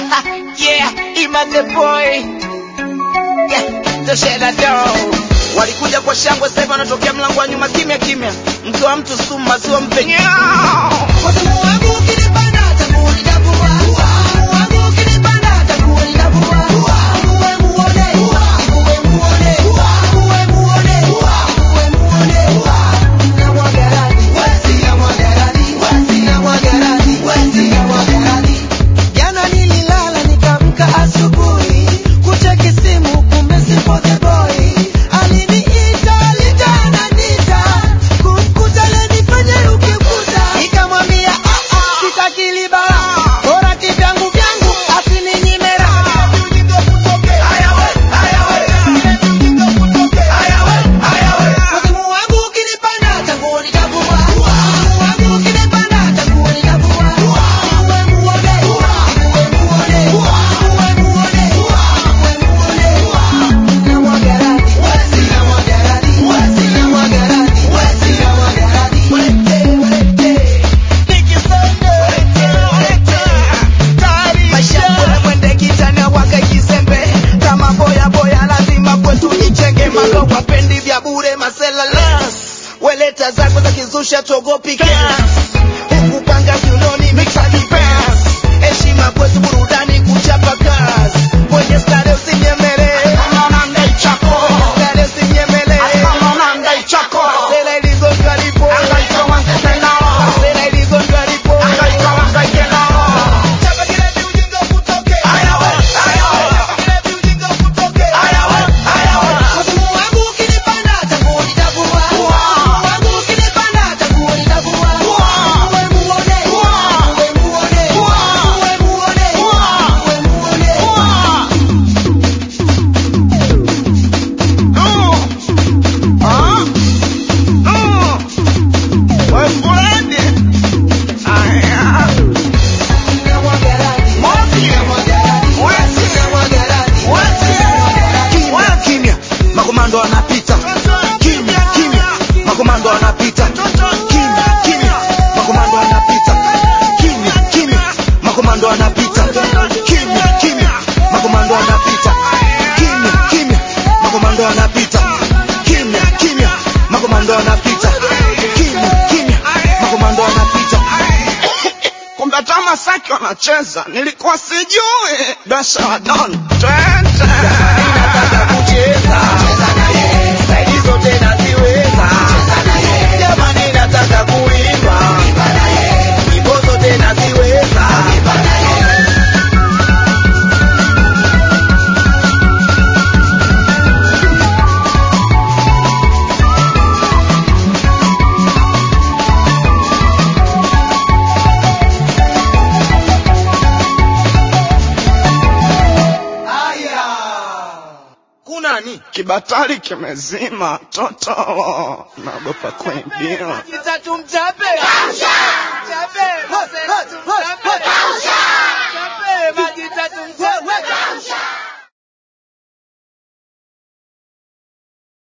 yeah, Ima the boy. Yeah, toshela do. Walikuja kwa shangwe, sasa hivi wanatokea mlango wa nyuma kimya kimya. Mke wa mtu sumu, maziwa mpenyao. Jana nililala nikamka asubuhi kucheki simu kumbe sipo the boy aliniita alita ananita kumkuta lenifanye ukikuta nikamwambia ah ah sitaki libala bora kivyangu vyangu asininyime raha Wazimu wangu ukinipanda tangu nitavua Wazimu wangu ukinipanda tangu nitavua Uwe muone Uwe muone Uwe muone Uwe muone Na mwagaradi Wesi na mwagaradi Wesi na mwagaradi Wesi na mwagaradi Walete walete Maisha bora mwende kitana waka kisembe kama boya boya lazima kwetu nichenge maka wapendi vya bure masela las weleta zako za kizusha togopi gas huku panga kiunoni mixadi pass heshima kwetu burudani kuchapa kazi kwenye stare usinyemele stare usinyemele Sela iligonjwa lipo Sela iligonjwa lipo Chapa kile viujinga kutoke Kile viujinga kutoke Wazimu wangu ukinipanda tangu nitavua Wazimu wangu ukinipanda tangu nitavua Uwe muone Uwe muone Uwe muone Uwe muone Na mwagaradi Na mwagaradi Na mwagaradi Kimya, kimya, makomando wanapita. Kimya, kimya, makomando wanapita. Kimya, kimya, makomando wanapita. Kimya, kimya, makomando wanapita. Kimya, kimya, makomando wanapita. Kimya, kimya, makomando wanapita. Kimya, kimya, makomando wanapita. Kimya, kimya, makomando wanapita. Kumbe hata Masaki wanacheza, nilikuwa sijui. Dasha wa Don, twende. Nataka kucheza. Staili zote naziweza. Jamani nataka kuimba. Nyimbo zote naziweza. Kunani? Kibatari kimezima toto, naogopa kuibiwa. Kitatu mchape Mchape